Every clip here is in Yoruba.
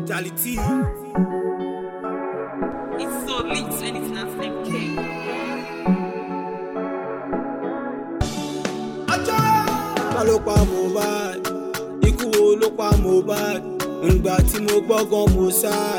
Charlie T. It's so lit when it's not MK. ta ló pa Mohbad ikú wo ló pa Mohbad ǹgbà tí mo gbọ́gàn Mossad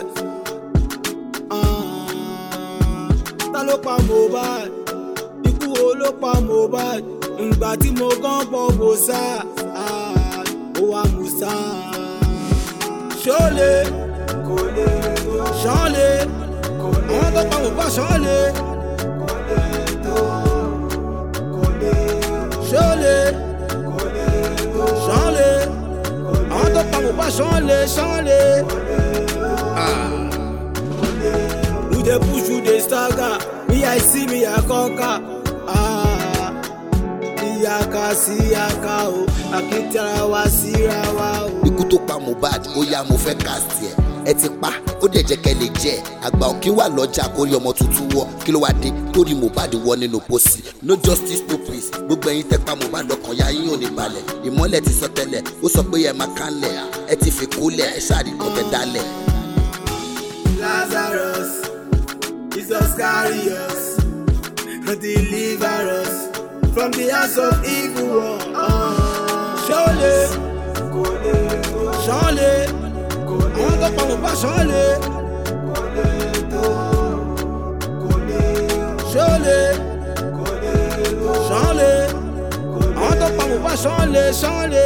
Ah, ta ló pa Mohbad ikú wo ló pa Mohbad ǹgbà tí mo gbọ́gàn Mossad Ah, ó wá Mossad ṣọ́lé kò lè ṣọ́lé àwọn tó pa Mohbad ṣọ́lé kò lè tó kò lè ṣọ́lé ṣọ́lé àwọn tó pa Mohbad ṣọ́lé ṣọ́lé. You dey push, you dey stagger. Me, I see me, I conquer. Ah, iyaka sí iyaka o, akitara wa síra wa o. ikú tó pa Mohbad ó yá mo fẹ́ cast ẹ̀ ẹ ti pa ó dẹ̀ jẹ́ kẹ́ lè jẹ́ ẹ̀ àgbà òkè wà lọ́jà kórí ọmọ tuntun wọ kí ló wá dé torí Mohbad wọ nínú pósí no justice no peace gbogbo ẹ̀yin tẹ́ pa Mohbad ọkàn ya yín ò ní balẹ̀ ìmọ́lẹ̀ ti sọ tẹ́lẹ̀ ó sọ pé ẹ máa kánlẹ̀ ẹ ti fi kólẹ̀ ẹ ṣáà rí kọ́tẹ́ dálẹ̀. Lazarus, Jesus carry us, deliver us from the hands of evil one. Ṣọ́lé, ṣọ́lé, àwọn tó pa Mohbad ṣọ́lé. Ṣọ́lé, ṣọ́lé, àwọn tó pa Mohbad ṣọ́lé ṣọ́lé.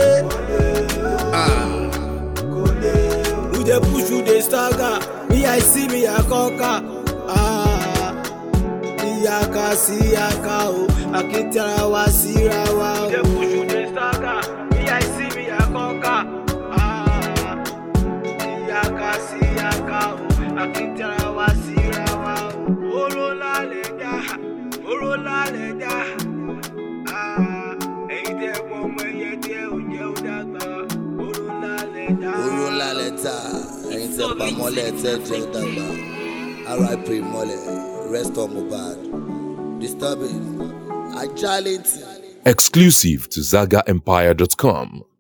You dey push, you dey stagger. Me, I see me, I conquer. Ah, iyaka sí iyaka o, akitara wa síra wa o. You dey push, you dey stagger. Me, I see me, I conquer. Ah, iyaka sí iyaka o, akitara wa síra wa o. Oró lálẹ́ já, oró lálẹ́ já. Ah, ẹ̀yin tẹ́ pọ̀ ọmọ ẹyẹ tí ẹ ò jẹ́ ó dàgbà. Oró lálẹ́ já. oró ńlá lẹ́tà ẹ̀yin tẹ́ pa mọ́lẹ̀ tẹ́ jẹ́ ó dàgbà rip mọ́lẹ̀ rest on Mohbad disturbing ajálẹ̀ tì. Exclusive to ZagaEmpire.com.